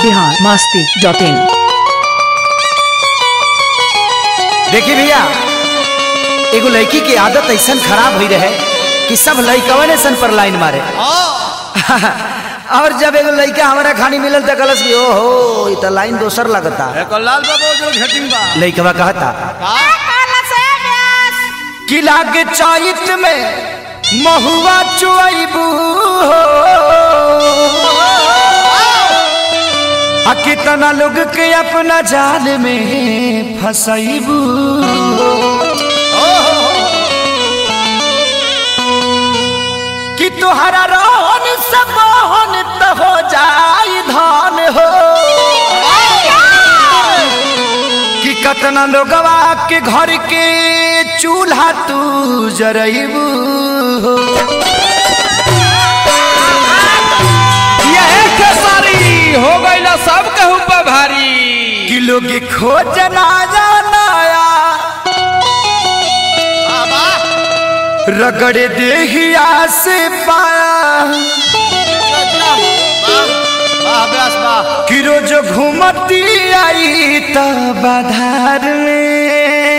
Bihar Masti dot इन देखी भैया एगो लड़की की आदत ऐसा खराब हुई रहे कि सब लड़कवन ऐसा पर लाइन मारे और जब एगो लड़का हमारा खानी मिलल तो कलस की ओहो ई तो लाइन दोसर लगता एक लाल बाबू जो घेटिंग बा लड़कवा कहता का कि लागे चाइत में महुआ चुआइबू आ कितना लोग के अपना जाल में फसैबू कि तुहरा रोहन सब मोहन त हो जाई धान हो कि कतना लोगवा के घर के चूल्हा तू जरैबू हो यह खेसारी हो गईला सब कहू पर भारी कि लोग खोज ना जानाया रगड़े देहिया से पाया वाह व्यास वाह कि रोज घूमती आई त बाधार में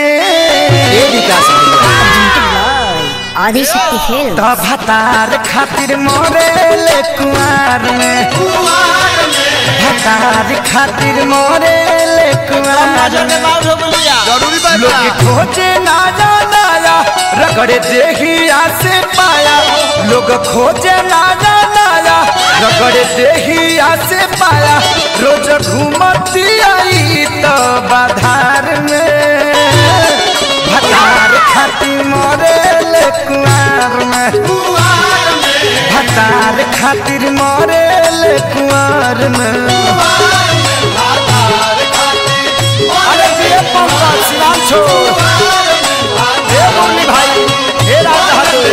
आदिशक्ति खेल त भतार खातिर मोरे ले कुआर में भतार खातिर मोरे ले कुआर में जरूरी बा लोग खोजे ना जानाया रगड़े देहिया से पाया लोग खोजे ना जानाया रगड़े देहिया से पाया रोज घूमती आई तो बाधार में भतार खाती मोरे ले कुआर में भतार खातिर मोरे ले कुआर में अरे ये पंकज शिवान छोड़ हे मुरली भाई हे राज बहादुर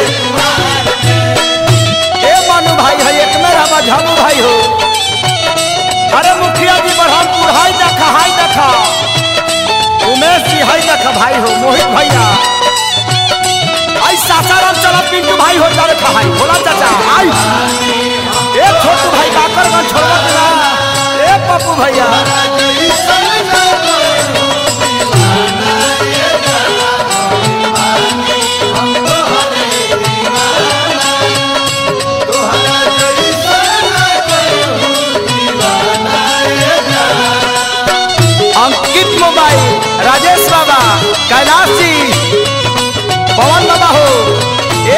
हे मनु भाई है एक में रामा झामू भाई हो अरे मुखिया जी बरहमपुर हाई देखा हाई देखा उमेश जी हाई देखा भाई हो मोहित भैया आई सासाराम चला पिंटू भाई हो जा रखा हाई भोला चाचा आई ए छोटू भाई काकरगंज छोड़वा देना ए पप्पू भैया अंकित मोबाइल राजेश बाबा कैलाश जी पवन बाबा हो ए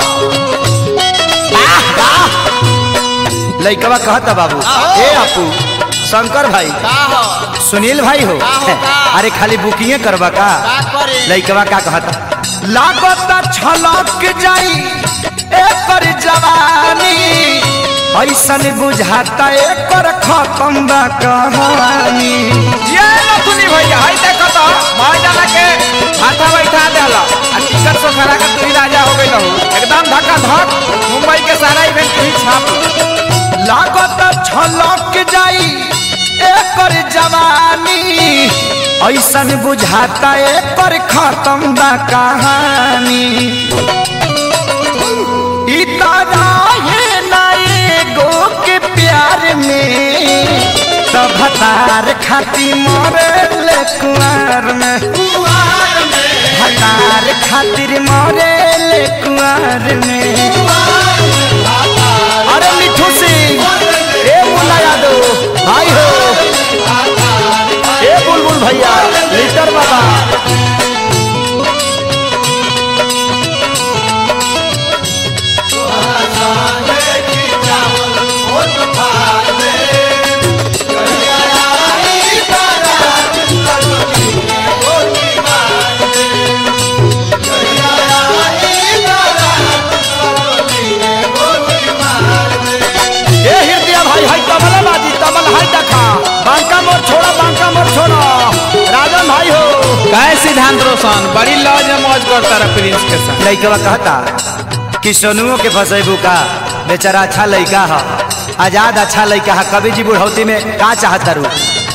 लइकवा कहता बाबू ए आपू शंकर भाई सुनील भाई हो अरे खाली बुकिंग करवा का लइकवा का कहता लागत छलक जाई एकर जवानी ऐसन बुझाता एकर खत्म बा कहानी ये नथुनी भैया हाय देखो तो मार जाना के हाथा बैठा देला आ टिकट से खड़ा के तू ही राजा हो गइल हो एकदम धक्का धक मुंबई के सारा इवेंट तू ही छाप लागत छलक जाई एकर जवानी ऐसन बुझाता एकर खत्म बा कहानी ई है ना एगो के प्यार में तब भतार खाती मरे ले कुआर में भतार खातिर मरे ले कुआर में अरे मिठू सिंह ए मुन्ना यादव भाई हो ए बुलबुल भैया लीटर बाबा ए हृदय भाई हाय तबला बाजी तबला हाय देखा बांका मोर छोड़ा बांका मोर छोड़ा राजन भाई हो काय सिद्धांत रोशन बड़ी लॉज में मौज करता रहा प्रिंस के साथ लइकवा कहता कि सोनुओ के फसेबू का बेचारा अच्छा लइका है आजाद अच्छा लइका है कभी जी बुढ़ौती में का चाहता रू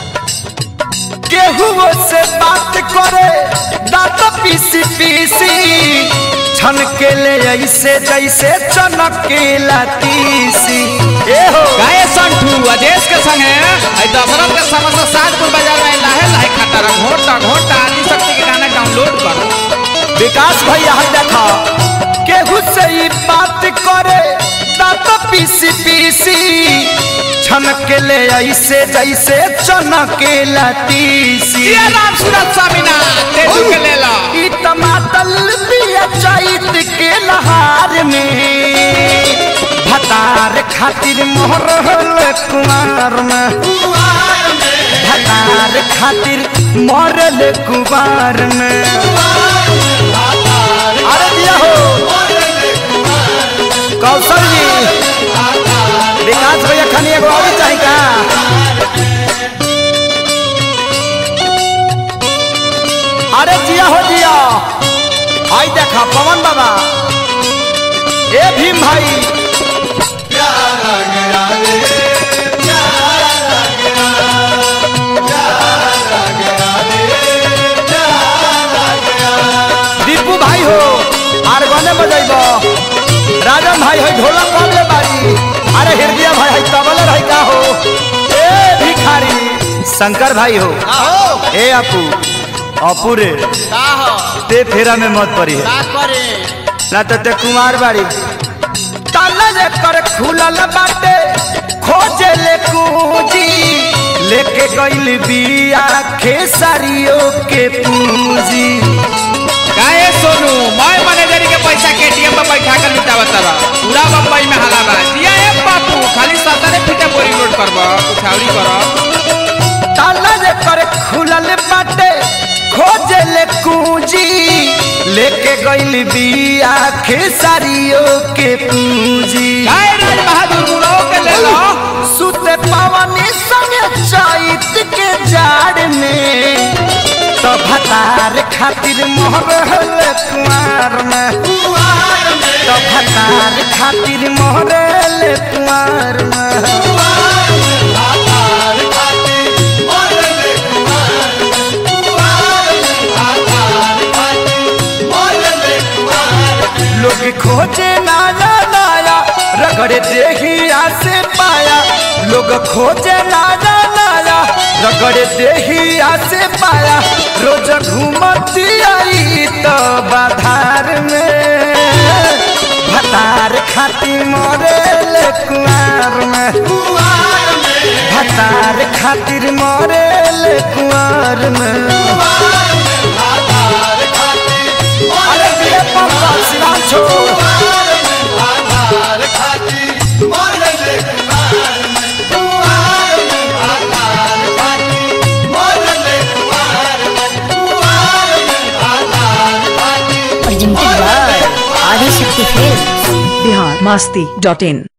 केहू से बात करे दांत पीसी पीसी छनके ले ऐसे जैसे चनकेला तीसी ए हो गाय संठू अदेश के संगे आई दशरथ के समस्त सातपुर बाजार में लाहे लाहे खाता रहा घोटा घोटा आदि शक्ति के गाना डाउनलोड कर विकास भैया है देखा केहू से ही बात करे दांत पीसी पीसी छनक ले ऐसे जैसे चनके लतीसी जिया राम सूरत स्वामी ना तेजू के ले ला ई टमाटर बिया चैत के लहार में भतार खातिर मोहर कुमार में भतार खातिर मरल कुमार में अरे दिया हो कौशल जी विकास भैया खानी एगो और चाही का अरे जिया हो जिया आई देखा पवन बाबा ए भीम भाई दीपू भाई हो आर गने बजैब राजन भाई है ढोलक बाबले बारी अरे हृदय भाई है तबल रही का हो ए भिखारी शंकर भाई हो ए अपू अपू रे ते फेरा में मत पड़ी है ना तो ते कुमार बाड़ी ताला जे कर खुलल बाटे खोजे ले पूंजी लेके गइल बिया खेसारियों के पूंजी काहे सोनू मैं मैनेजर के पैसा के एटीएम में बैठा कर लुटावत रहा पूरा बम्बई में हाला बा जिया ए बापू खाली सतरे फीटे बोरी लोड करबा उठावरी कर ताला जे कर खुलल बाटे खोजे ले कुंजी लेके गइल बिया खेसारियों के पूंजी काहे राज बहादुर मुड़ो के ले लो सुते पवनी संगे चैत के जाड़ में तो भतार खातिर मोहरल कुमार में तो भतार खातिर मोहरल कुमार में लोग खोजे नाया नाया रगड़े देहिया से पाया लोग खोजे नाया नाया रगड़े देहिया से पाया रोज घूमती आई तो बाधार में भतार खाती मरेल कुआर में भतार खातिर मरेल कुआर में अरे ये पापा सिराम छोड़ presented by Adi Shakti Films. Bihar Masti dot in